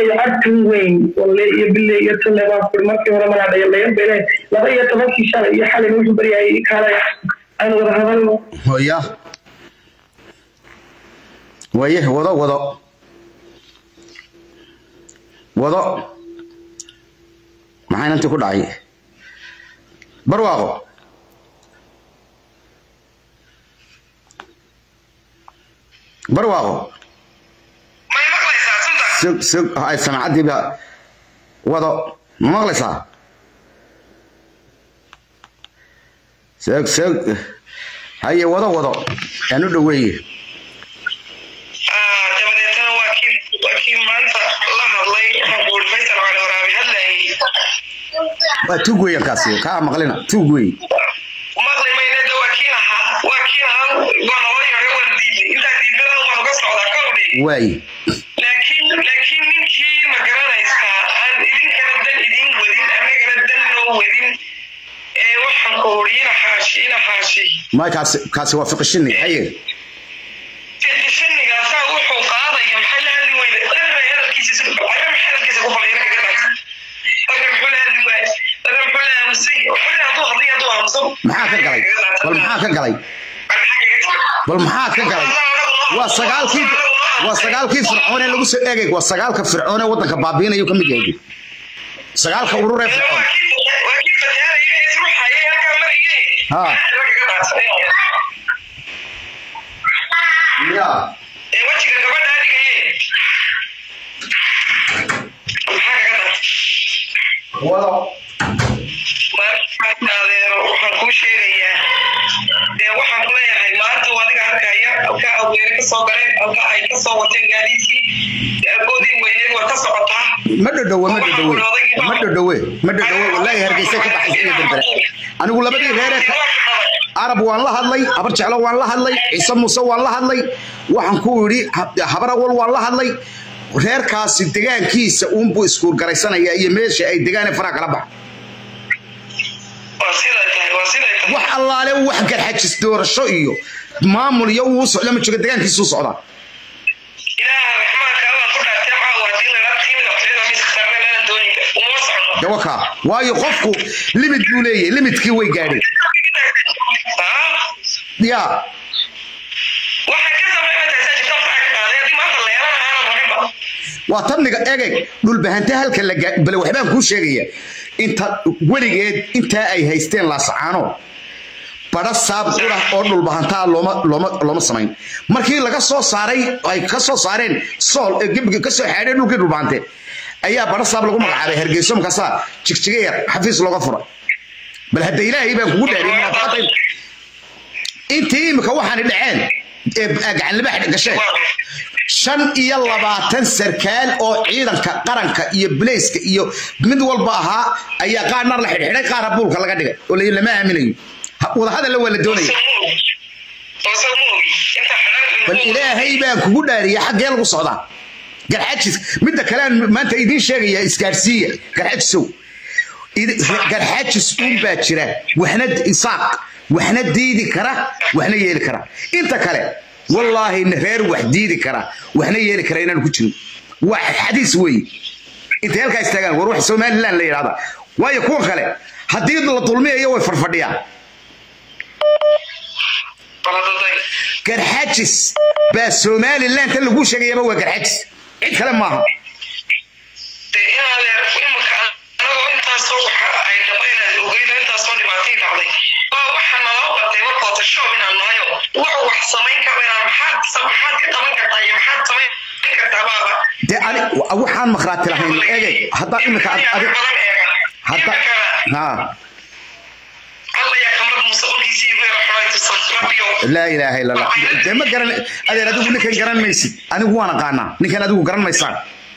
leeyahay cabkan weyn walle iyo bille iyo talle baan kuri markii hore manaa dhayalayan bele laba iyo tobankii shalay iyo xalin wuxuu baryayay kaalay aynu wada hadalno hooya waye wado wado wado maxaa inantii ku dhacay barwaaqo barwaaqo may maqlaysaa sunta sug sug ay samacaddiiba wado ma maqlaysaa sug sug haye wado wado aan u dhoweeye Ah, dabadeetana waa kii waa kii maanta la hadlay waxaan ku uri faysal cali waraabi hadlayay waa tuug weeyaan kaasi kaa maqlina tuug weey maqli mayne de waa kii lahaa waa kii lahaa waa naloo yaray waan diiday intaa diidmada waan uga socdaa kowdhi waay laakiin laakiin ninkii ma garanaysaa aan idinkana dan idin wadin annagana dan noo wadin ee waxaan ku uri ina xaashi ina xaashi ma kaasi kaasi waa fiqishini haye fiqishanigaasaa wuxuu qaadaya maxay la hadli weyda dadba hadalkiisa waxba maxay hadalkiisa ku falay inaga gadhaysa dadka muxuu la hadli waaya dadka muxuu la aamusay waxba hadduu hadlay hadduu aamuso maxaa ka galay bal maxaa ka galay bal maxaa ka galay waa sagaalkii waa sagaalkii fircoon ee lagu soo eegay waa sagaalka fircoon ee waddanka baabiinayu ka mid yahay sagaalka urur ee fircoon waa kii fatahanaya ee isruxayay halkaa marayay Ha. Inaga gadhaysa. ya ee wejiga gabadha dhigayay maxaa kaga dar wado marka adeero waxaan kuu sheegayaa dee waxaan ku leeyahay maanta waa adiga arkaya halka aweere kasoo galeen halka ay kasoo wateen gaadiidkii goodii weyneed waa ka socotaa ma dhodhowe ma dhodhowe ma dhodhowe ma dhodhowe wallaahi hargeysa ka baxaysa iyo berbere anigu labadii reeree ka arab waan la hadlay habar jeclo waan la hadlay ciise muuse waan la hadlay waxaan ku idhi ha- habar awal waan la hadlay reerkaasi degaankiisa uunbuu iskuurgaraysanaya iyo meesha ay degaane faraha kala baxa waa siday tahay waa siday tahay wax allaale wax garxajis doorasho iyo maamul iyo uu socda ma jooga degaankiisuu socdaa ilaaha raxmaanka allah ku dhaartay caawa haddii la dhaaf tiimida cusayda miiska saarna meelan dooninka uma socono dawaka waayo qofku limit buu leeyahay limitkii way gaadheen Ah, ya waxay ka sameynaysaa jirta faraha ka qaaday haddii maanta la yeelana aanan rabinba waa tabniga egeg dhulbahante halka la gaa- bale waxbaan kuu sheegaya inta weligeed intaa ay haysteen laasacaano badha saab qura oo dhulbahantaa looma looma looma samayn markii laga soo saaray ay ka soo saareen sool ee gebiga ka soo xaadheen dhulkii dhulbahante ayaa badha saab lagu magacaabay hargeyso markaasaa jigjiga yar xafiis looga furay bal hadda ilaahay baan kugu dhaariyay munaafaqada intii imika waxaani dhaceen ee gacanlibax gasheen shan iyo labaatan sarkaal oo ciidanka qaranka iyo bileyska iyo mid walba ahaa ayaa qaarna la xidhxidhay qaarna buulka laga dhigay oo la- lama aaminayo Ha- wadahadalla waa la doonaya bal ilaahay baan kugu dhaariyay xaggee lagu socdaa garxajis midda kalean maanta idiin sheegaya isgaarsiiya garxajisow Idi- garxajis uun baa jira waxna isaaq waxna diidi kara waxna yeeli kara inta kale wallaahi reer wax diidi kara waxna yeeli kara inaan ku jirin waa xadiis weeye intay halkaa istaagaan war wax somaliland la yidhahda waayo kuwan kale haddii la dulmiyayo way farfadhiyaan garxajis baa somaliland tan lagu sheegayaba waa garxajis cid kale maaha dee ani waxaan makhraati lahayn egey haddaa imika ad- adi- hadda ha laa ilaaha illa allah dee ma garan adeer adigu ninkan garan maysid anigu waan aqaanaa ninkan adigu garan maysaan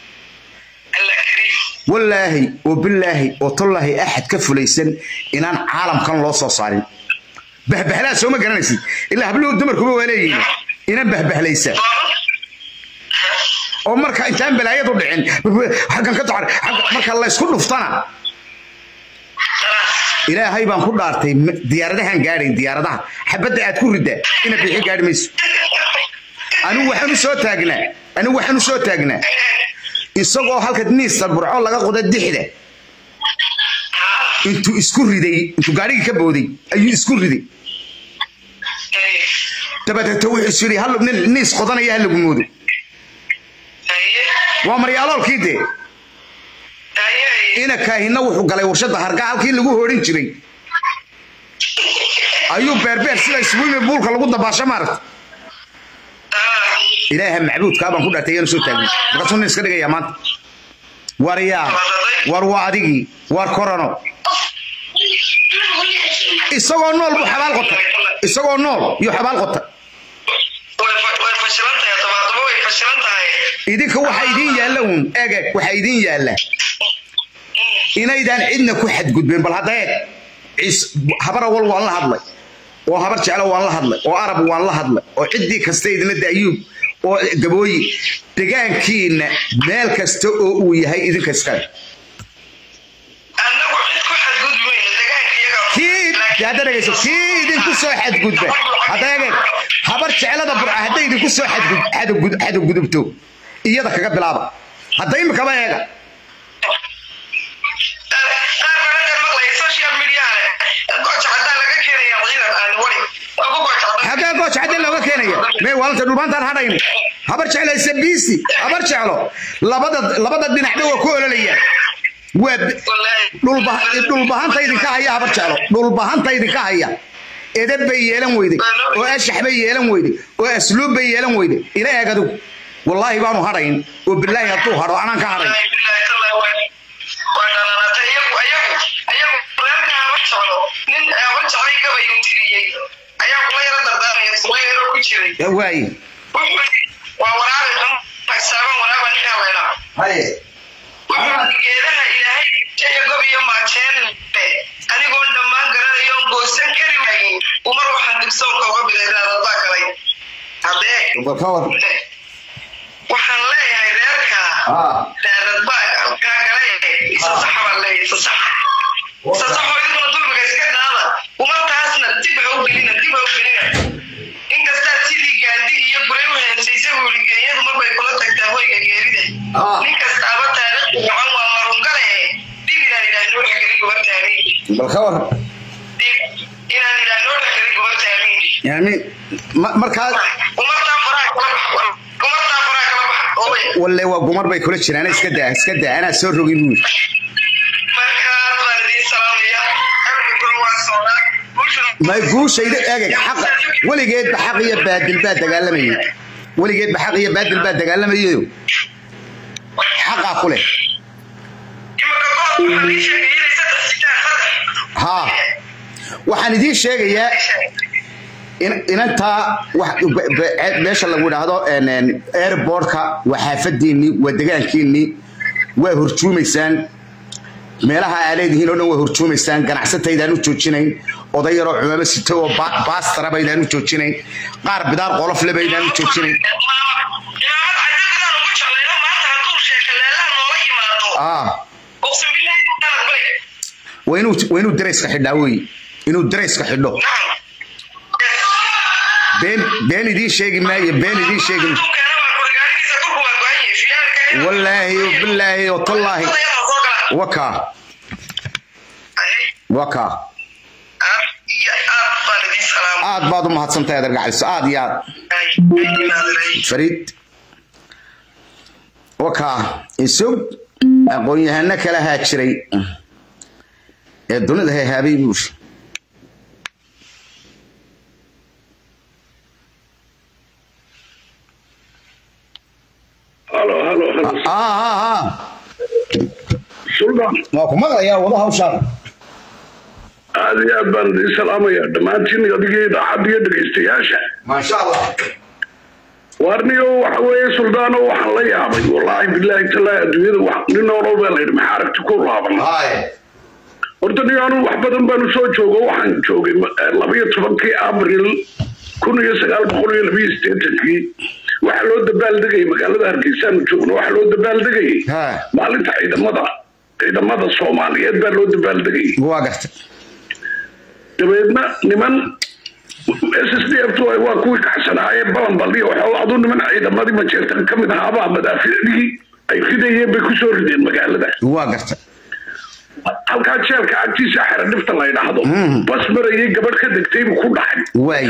wallaahi oo bilaahi oo tallaahi axad ka fulaysan inaan caalamkan loo soo saarin bahbahlaa soo ma garanaysid ilaa habluhu dumarkuba waa leeyihiin inaan bahbahlaysa oo marka intaan balaayadu dhicin xaggan ka dacar marka laysku dhuftana ilaahay baan ku dhaartay ma- diyaaradahan gaadhayn diyaaradaha xabadda aad ku riddaa ina bixi gaadhi mayso anigu waxaan u soo taagnaa anigu waxaan u soo taagnaa isagoo halka niista burco laga qoda dixda intuu isku riday intuu gaarigii ka booday ayuu isku riday dabadeeta wuxuu yidhi hal nin niis qodanaya ha lagu moodo waa maryaaloolkii dee ina kaahina wuxuu galay warshada hargaa halkii lagu hoodhin jiray ayuu beerbeer sida iswiimi buulka lagu dabaasho maaragta ilaaha macbuudkaa baan ku dhaartay yaanu soo taagin markaasuu nin iska dhigaya maanta war yaa war waa adigii war korano isagoo nool buu xabaal qotay isagoo nool yuu xabaal qotay idinka waxa idiin yaalla uun eeg waxa idiin yaalla inaydaan cidna ku xadgudbeen bal hadda eeg habar awal waan la hadlay oo habar jeclo waan la hadlay oo arab waan la hadlay oo ciddii kasta idina daayuub oo gabooyi degaankiina meel kasta oo uu yahay idinka iskale kii hadda dhegayso kii idinku soo xadgudba hadda eeg habar jeclada burca hadday idinku soo xadgudubto iyada kaga bilaaba hadda imikaba eega xagee gooja cadde looga keenaya mee waalanta dhulbaantaan hadhayno habar jeclaysa biisi habar jeclo labada labada dhinacba waa ku ololaya waa dhulbahanta idinka haya habar jeclo dhulbahanta idinka haya edeb bay yeelan weyday oo ashax bay yeelan weyday oo asluub bay yeelan weyday ila eeg adigu wallaahi baanu hadhayn oo bilaahi hadduu hadho anaan ka hadhayn waaye haye geedaha ilaahay jaya gob iyo maajeen anigoon dhammaan garanayoon goosan kari waayin umar waxaan digsoonka uga bilaydaadaa galay haddee waxaan leeyahay reerkaa daadadbaa kaa galay isasaxa baan leeyahay isasaxa isasaxoo idikuna dulmiga iska dhaada umartaasna dib ha u gelina dib ha u gelina inkastaa sidii gaandi iyo guray u heensaysa buuri geeyadu marbay kula tagtaa hoyga geerida nin kastaaba taariikhda gacan waa marungale dib inaan idhaahno waxa keli gubartaamiin bal ka war inaan idhaahno waxa keli gubartaamiin yani markaa umartaa faraha kala bax umartaa faraha kala bax oobay walle waa gumar bay kula jiraan iska daa iska daa anaa soo rogin buu yidhi markaas baan idiin salaamaya xabka kula waa socdaa bulshada may guushayda eegay xaqa weligeedba xaq iyo baadil baa dagaalamayay weligeedba xaq iyo baadil baa dagaalamayayo xaqaa ku leh imaka goor waxaa ii sheegay inay saddex sitaan saddex haa waxaan idiin sheegayaa in- inantaa wax- be- be- meesha lagu idhaahdo en- en, airportka waa xaafadiinii waa degaankiinii waa horjuumaysaan meelaha aa leedihiin oo dhan waa horjuumaysaan ganacsataydaan u joojinayn oday yaroo cumaamo sito oo ba- baastara baydaan u joojinayn qaar bidaar qolofle baydaan u joojinayn imaamad cadadaan ugu jeclayno maanta hadduu sheeka leelaan noola yimaado ah uqsim billahi taala bay waa inuu waa inuu darayska xidhaa wey inuu darayska xidho nacam been been idiin sheegi maayo been idiin sheegi maayo Dukaana waa kor gaarigiisa dhulku waa go'an yahay fiyaanka wallaahi bilaahi watallaahi wakaa wakaa aad baad u mahadsantahay adeer gacaliso aad iyo aad fariid wakaa isug aqoon-yahano kala haa jiray ee dunida hehaabay buush halo halo halo ah ah ah suldaan waa ku maqlayaa wada hawshaan aad iyo aad baan idiin salaamaya dhammaantiin adigii idaacadda iyo dhegaystayaasha maasha allah waarniyo waxa weeye suldaano waxaan la yaabay wallaahi bilaahi talaahi adduunyada wax nin noolow baa layidhi maxaa aragti ku laaban haye horta nin anu wax badan baanu soo joogo waxaan joogay labayo tobankii abril kun iyo sagaal boqol iyo labiyo sideetankii waxaa loo dabaaldegayay magaalada hargeysaanu joogno waxaa loo dabaaldegayay ha maalinta ciidamada ciidamada soomaaliyeed baa loo dabaaldegayay waa gartay dabeedna niman s s d f waa kuwii kacsanaayee balan baldhiya waxaa aduu niman ciidamadii majeertan ka mid ahaabaa madaafiicdii ay ridayeen bay kusoo rideen magaalada waa garta halkaa jeelka agtiisa xera dhifta la ydhaahdo bas marayay gabadh ka degtay buu ku dhacay waay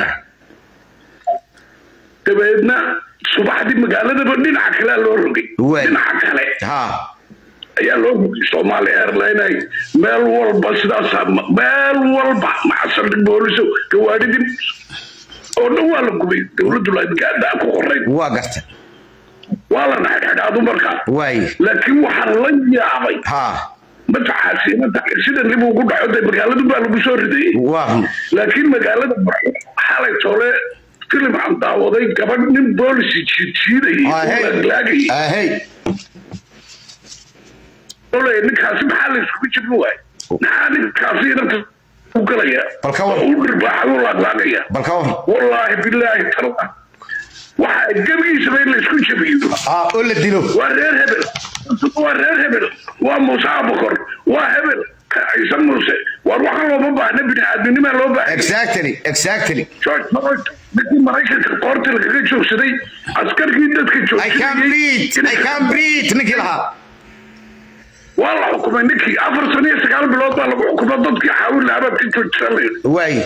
dabeedna subaxdii magaaladaba dhinaca kalea loo rogay Waay. dhinaca kale ha ayaa loo rogay somaali airline ay meel walba sidaasa meel walba macasaldhig booliso gawaadhidii oo dhan waa la gubay dowladdu laadgaadaa ku qoray waa garta waa la naxadxadhaadu markaa waay laakiin waxaa la yaabay ha mataxaasi sida nib ugu dhaco de magaaladu baa lagu soo ridayay waa run laakiin magaalada Barco xalay tole filim aan daawaday gabadh nin boolisi jiidjiidayay oo ahey laaglaagayay ahey ole ninkaasi maxaa la isugu jirin waay maxaa ninkaasi inanta u galaya Bal ka war. oo u dhirbaaxay u laaglaagaya bal ka war wallaahi bilaahi tala waxa gebigiisaba in la isku jabiyo ha oo la dilo waa reer hebel waa reer hebel waa muuse abukor waa hebel ciise muuse waar waxaan looma baahna biniaadminimaa loo baahay exactly exactly george floyd ninkii maraykanka qoorta lagaga joogsaday askarkii dadka i can breathe i can breathe ninkii lahaa waa la xukumay ninkii afar sano iyo sagaal bilood baa lagu xukumay dadkii xaawil lahabaad ka joogsan lahayd waay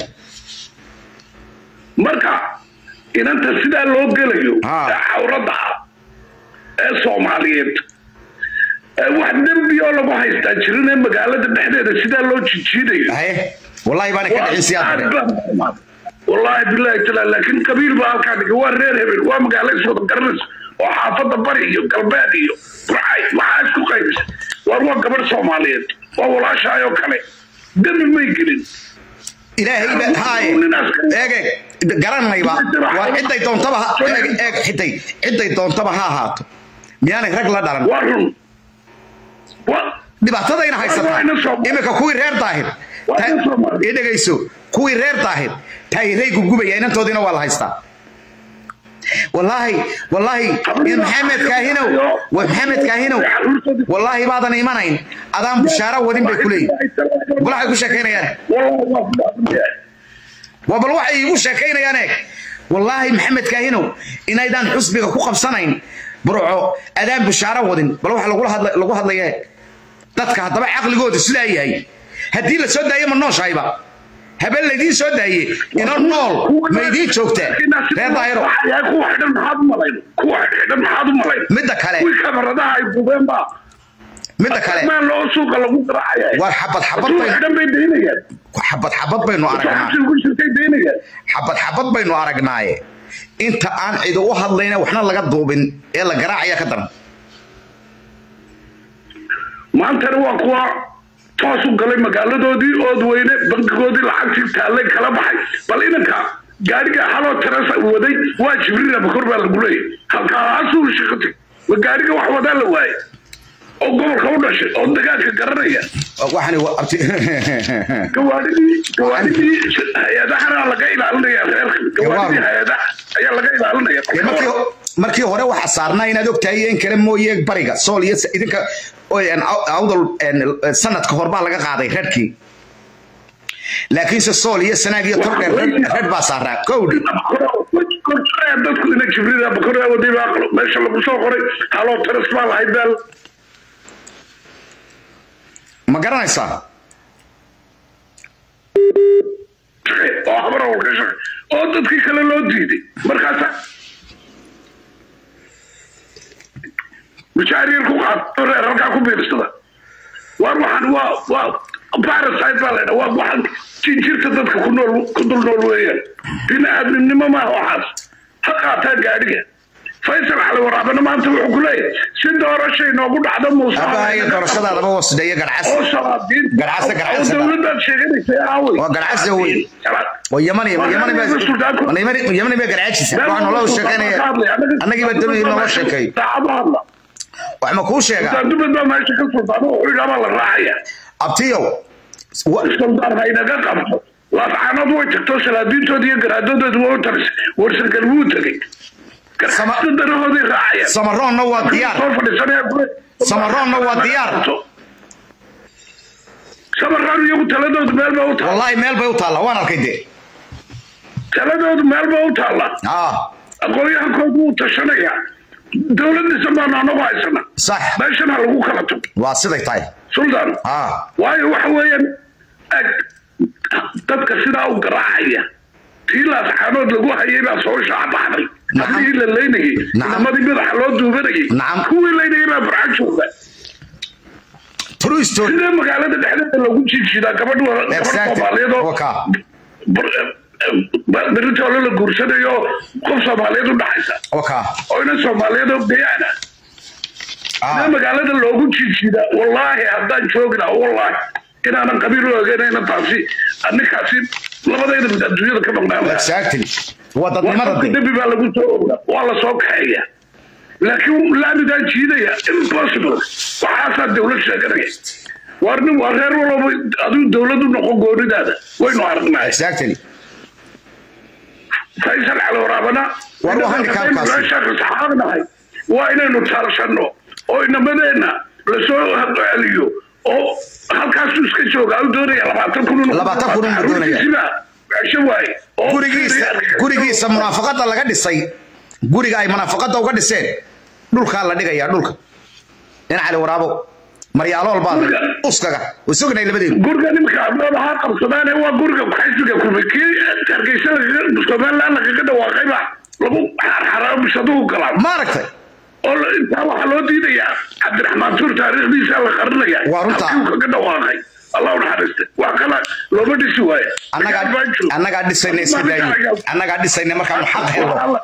marka inanta sidaa loo gelayo Ha. ee cawradda ah ee soomaaliyeed ee wax dembi oo lagu haystaa jirin ee magaalada dhexdeeda sidaa loo jijiidayo haye wallahi baana ka dhicin siyaad wallaahi bilaahi taala laakiin qabiil baa halkaa dhigay waa reer hebel waa magaalo iswada garanaysa oo xaafadda bari iyo galbeed iyo burcay waxaa isku qaybisa waar waa gabadh soomaaliyeed waa walaashaayoo kale dembi may gelin ilaahay ba haaye eeg eeg garanayba waa ciday doontaba ha- eeg eeg xiday ciday doontaba ha ahaato miyaanay rag la dhalan waa run waa dhibaatadayna haysataa iminka kuwii reer daahir ta- ii dhegayso kuwii reer daahir taayiray gubgubaya inantoodiina waa la haystaa wallaahi wallaahi in maxamed kaahinow wa maxamed kaahinow wallaahi baadan imanayn adaan bushaaro wadin bay ku leeyihin bal waxay ku sheekaynayaan waa bal waxay iigu sheekaynayaan eeg wallaahi maxamed kaahinow inaydaan xusbiga ku qabsanayn burco adaan bushaaro wadin bal waxa lagula hadla- lagu hadlaya eeg dadka haddaba caqligooda sidaa yahay haddii la soo daayo ma nooshayba habeen laydiin soo daaye ino nool ma idiin joogtaa reer daahiro kuwa xidhan maxaad u malayn kuwa xidhan maxaad u malayn midda kale kuwii kamaradaha ay gubeen baa midda kale maan loo suuqa lagu garaacaya waa xabad xabad kuwa baynu xidhan bay daynayaan xabad xabad baynu aragnaa xabsi ku jirtay daynayaan xabad xabad baynu aragnaaye inta aan cidi u hadlayna waxna laga duubin ee la garaacaya ka daran maantana waa kuwa toos u galay magaaladoodii ood weyne bankigoodii lacagtii taallay kala baxay bal inanka gaariga haloo teresa waday waa jibriil abakor baa lagu leeyay halkaasuu shaqatay ma gaariga wax wadaa la waayay oo gobolka u dhashay oo dagaalka garanaya waxani waa abti gawaadhidii gawaadhidii hay-adahana laga ilaalinaya reerka gawaadhidii hay-adaha ayaa laga ilaalinaya Dee markii markii hore waxa saarnaa inaad ogtahay in kale mooye bariga sool iyo s- idinka oo, een, aw- awdal een, sanadka hor baa laga qaaday reerkii laakiinse sool iyo sanaag iyo tordheer reer reer baa saaraa kowdhi dadku ina jibriil abakor waday baa meesha lagu soo qoray haloo teres baa lahayd baa ma garanaysaa oo habar awal ka shaqay oo dadkii kale loo diiday markaasa mushaariir ku qaato reer halkaa ku biirsada waar waxaan waa waa parasite baa laydha waa waxaan jinjirta dadka ku nool ku dul nool weeyaan bini aadminimo maaha waxaas ha qaataa gaadhiga faysal cali waraabana maanta wuxuu ku leeyahay si doorashay noogu dhacdo muuse abahayo doorashadaadaba wasdheeye garcas oo salaadiin Garcase, garcase. oo dowladaad sheeganaysa aawey Waa garcase wey. oo yamani yamani ba yamani yamani ba garcaajisa waxaa nolol sheekeynaya annagii baa doonayay nolol sheekeey saacado hadla wax ma kuu sheegaa dubad baa meesha ka sultaan wuxuu yidhaa baa la raacaya abtiyow wa- sultaan ha inaga qabto laafcaanood way tagto salaadiintooda iyo garaadadooda waa u tarisay warsangal wuu tegey Sama- garxasta darahooday raacayaan samaroonna waa diyaar soo fadhiisanaya kule- Samaroonna waa diyaar. samaroon iyagu taladoodu meel ba u taalla wallaahi meel bay u taallaa waan arkay dee taladoodu meel ba u taalla ah aqoonyahankoodu wuu tashanaya dowlad dhisan baanu anagu haysana sax meeshana lagu kala tago waa siday tahay sultan ah waayo waxa weeyaan ag dadka sidaa u garaacaya tii laasxaanood lagu hayay baa soo shaabaxday Nacam. haddii la leynayay Nacam. inamadii madaxa loo duubanayay Nacam. kuwii leynayay baa farxad jooga true story sidee magaalada dhexdeeda lagu jiijidaa gabadh wa- gabadh Exactly. soomaaliyeed oo Waka. beritoole la guursanayo qof soomaaliyeed u dhaxaysa waka oo ina soomaaliyeed oo gayaana ah sidee magaalada loogu jiijidaa wallaahi haddaan joogi lahaa wallaahi inaanan qabiil u ogeynayna taasi ninkaasi labadayda mid adduunyada ka maqnaan lahaa exactly waa dadnimada qofka de dembi baa lagu soo ogaa waa la soo kaxeeya laakiin laamigaan jiidaya impossible waxaasaa dowlad sheeganaya waar nin waa reer walba adigu dowlad u noqon goonidaada waynu aragnay exactly faysal cali waraabana War waxaan dhikaabkaasi. saxaabnahay waa inaynu taalshanno oo inamadeenna lasoo celiyo oo halkaasu iska jooga u doonaya labaatan kun Labaatan kun uu doonaya. cesho waaye oo gurigiisa gurigiisa munaafaqada laga dhisay guriga ay munaafaqada uga dhiseen dhulkaa la dhigayaa dhulka in cali waraabo maryaalool baa Guriga. uskaga way sugnay labadeedu guriga nimka abdooda ha qabsadaan waa guriga xisbiga kulmay kii hargeysa lagaga somaliland lagaga dhawaaqayba lagu xarxaraabishaduu galaa ma aragtay oo la- intaa waxaa loo diidayaa cabdiraxmaan tuur taariikhdiisa la qarinaya Waa runta. halkii uu kaga dhawaaqay allah u naxariista wax kale looma dhisi waayo annagaa annagaa dhisayna iska daayi annagaa dhisayna markaanu xaq helno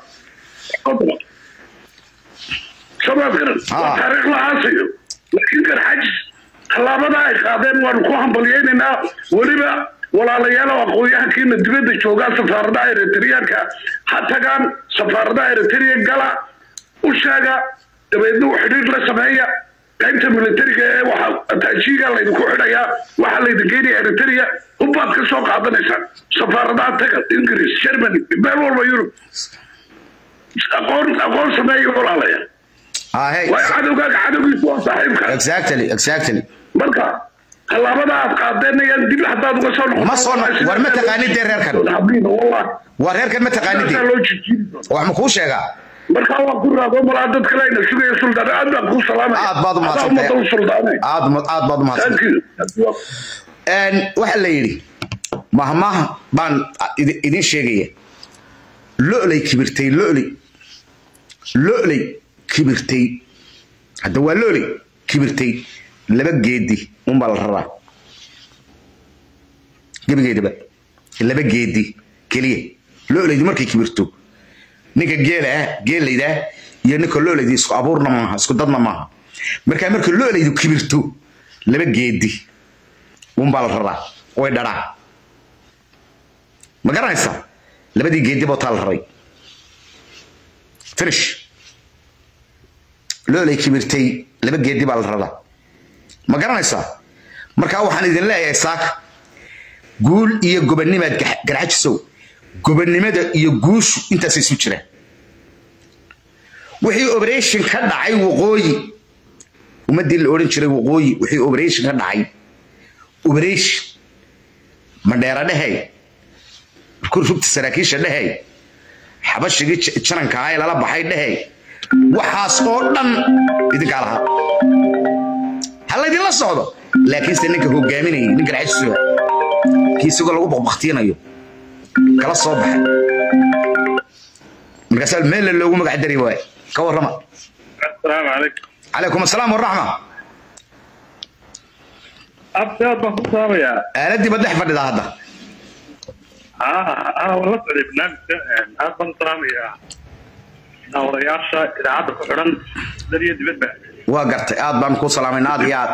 sabaad garan Ah. waa taariikh la aasayo laakiin garxajis tallaabada ay qaadeen waanu ku hambalyaynaynaa weliba walaalayaal oo aqoon-yahankiina dibadda joogaa safaaradaha eritreanka ha tagaan safaaradaha eritrea gala u sheega dabeedna u xidhiir la sameeya qaybta militariga ee waxa taajiiga laydinku xidhayaa waxaa laydin geynaya eritrea hubbaad ka soo qaadanaysaan safaaradaha taga ingiriis germany meel walba yurub aqoon aqoon sameeya walaalayaal ah hey waa cadowgaaga cadowgiisu waa saaxiibka exactly exactly marka tallaabada aad qaadeenayaan dib haddaad uga soo noqoto Ma soo noqon. War ma taqaanid dee reerkan. Habliina, wallahi. waa reerkan ma taqaanidi Saasaa loo jijiiri doonaa. wax ma kuu sheegaa marka waa ku raado malaa dad kale ayna sugaya suldaan aad baan kuu salaamaya Aad baad u Adaa mahadsantahay. ummadda u suldaanay aad ma- aad baad u mahadsan thank you Een, waxa la yidhi mahmaha baan idi- idin sheegaya lo'ley kibirtay lo'ley lo'ley kibirtay hadda waa lo'ley kibirtay laba geedi unbaa la raraa gebigeedaba laba geedi keliya lo'leydu markay kibirto ninka geela ah geelayda ah iyo ninka lo'leydu isku abuurna maaha isku dadna maaha markaa marka lo'leydu kibirto laba geedi unbaa la raraa way dharaa ma garanaysaa labadii geedi bootaa la raray finish loolay kibirtay laba geedi baa la raraa ma garanaysaa markaa waxaan idin leeyahay saaka guul iyo gobanimaad gax- garxajisow gobannimada iyo guushu intaas isu jiraan wixii operation ka dhacay waqooyi ummadii la odhan jiray waqooyi wixii operation ka dhacay operation mandheera dhehey rugta saraakiisha dhehey xabashigii j- jananka ahaa ee lala baxay dhehey waxaas oo dhan idinkaa lahaa ha laydinla socdo laakiinse ninka hogaaminayay ninka dhaxasuga kii isagoo lagu baqbaqtiinayo kala soo baxay markaasaa meel loogu magac dari waay ka warrama السلام عليكم calaykum asalaam waraxma أبدا بخصوصا يا aaladii ba dhex fadhidaa hadda آه أنا والله سعيد برنامج أبدا بخصوصا يا نورياشا إذا عاد كحرن دري دبت waa gartay aad baan kuu salaamayn aad iyo aad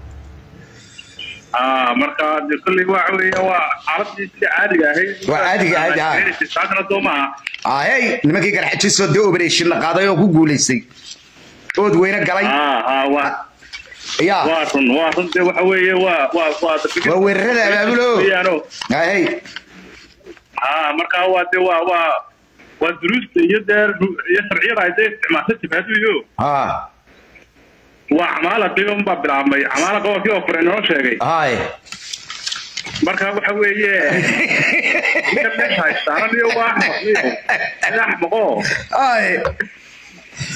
آه مركا دي كل واحد وعرفتي عادي هي waa caadiga caadi ah ساعتنا دوما ahey nimankii garxajisoo dee operation la qaaday oo ku guulaystay ood weyne galay آه آه وا yaa وارن وارن دي waxa weeye waa waa waa waa weerarada abaabulo yaano ahey آه مركا waa de waa waa waa duruusta iyo dee iyo sharciyada ay dee isticmaashay jibahaduyo ha waa camaala qiiban baa bilaabmay camaala gobolkii oo fure inoo sheegay hay marka waxa weeye ninka meesha haystaanan iyo waa axmaq iyo axmaqo hay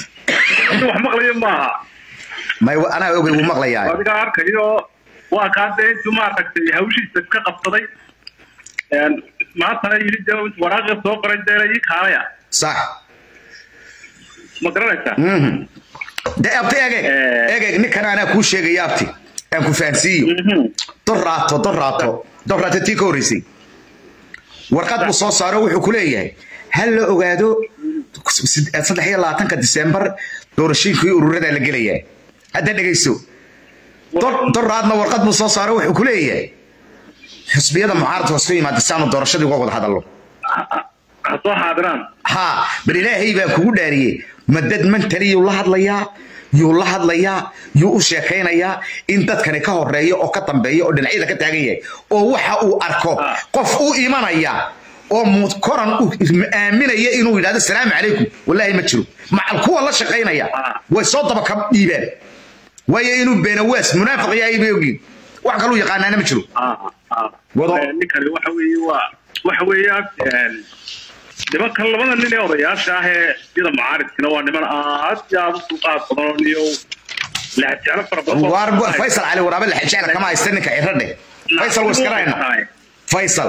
inta wax maqlayo maaha may anaa ogay wuu maqlayaa adiga arkayo waa kaasee intuu maaragtay hawshiisa ka qabsaday Een, maantana yidhi dee waraaqii soo qoray dee ii kaalaya sax ma garanaysaa Mhm. de abti egeg Eh. egeg ninkan anaa kuu sheegaya abti aan ku fahansiiyo Mhm. dorraato dorraato dorraato tii ka horreysay warqad buu soo saaro wuxuu ku leeyahay ha la ogaado saddex iyo labaatanka disembar doorashooyinkii ururadaa la gelayaa hadda dhegayso Dor- dorraadna warqad buu soo saaro wuxuu ku leeyahay xusbiyada mucaaradka isku yimaada si aanu doorashadii uga wada hadallo Ha- ha- ha soo xaadiraan haa bal ilaahay baa kugu dhaariyey ma dad mantali yuu la hadlayaa yuu la hadlayaa yuu u sheekaynayaa in dadkani ka horeeya oo ka dambeeya oo dhinacyada ka taagan yahay oo waxa uu arko Ah. qof u imanaya oo mu- koran u aaminaya inuu yidhahdo salaamu calaykum wallaahi ma jiro macal kuwa la shaqaynaya Ah. way soo daba ka dhiibaan waayo inuu beenawaas munaafiq yahay bay ogyihin wax kaluu yaqaanaana ma jiro Ah, ah. Wado. Ee, ninkani waxa weeye waa waxa weeyaan een, nimankan labada nin ee odayaasha ah ee sida mucaaridkina waa niman aad iyo aad u dulqaad badan oo niyo lahajeclo fara badan oo- waar faysal cali waraabe la xijecla kama haysta ninka ciradhe faysal wuu iska rayna faysal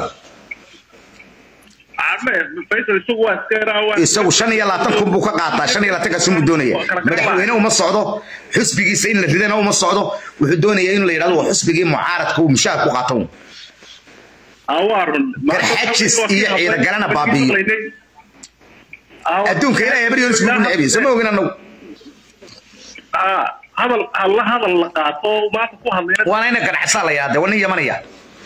Arme, Faisal isagu waa iska yaraa, waa- isagu shan iyo labaatan kun buu ka qaataa shan iyo labaatan kaasuu doonaya madaxweyne uma socdo xusbigiisa in la ridana uma socdo wuxuu doonaya in la yidhahdo waa xusbigii mucaaradka uu mushaar ku qaato Ah, waa run. Garxajis iyo ciidagalana baabi'iyo. Ah, adduunka ilaahay bari yoris ugu necbiyo sama ogin annagu Ah, hadal alla hadal la qaato oo maanta ku hadlayna waana ina ganacsaa la yaade waa nin yamanaya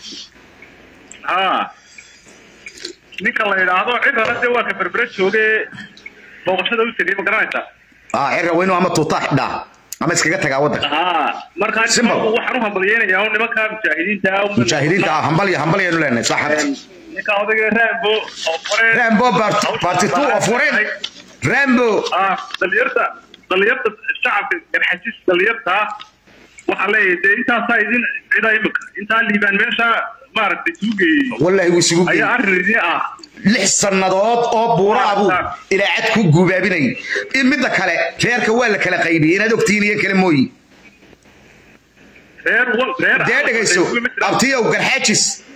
Ah. ninka la yidhaahdo cidana dee waa ka berbere jooge booqashada u tegay ma garanaysaa ah cirra weynu ama tuutaa xidhaa ama iskaga tagaa waddanka Ah, markaa Simple. nimanku waxaan u hambalyeynayaa oo nimanka mujaahidiinta ah, un- mujaahidiinta ah hambal iyo hambal yaanu leenahay saaxad Een, ninka odayga Rambo oo hore rambo party two of foreign rambo ah dhalinyarta dhalinyarta shacabka garxajis dhalinyarta waxaa leeyahay dee intaasaa idin cida imika intaa liibaan meesha maaragtay isugu geeyey wallaahi wuu isugu geeyey ayaa arrin idin ah lix sannadood oo buura abuu ilaacad ku guubaabinayay in midda kale reerka waa la kala qaybiyey inaad ogtihiin iyo kale mooyi reer wal reer dee dhegayso abtiyow garxaajis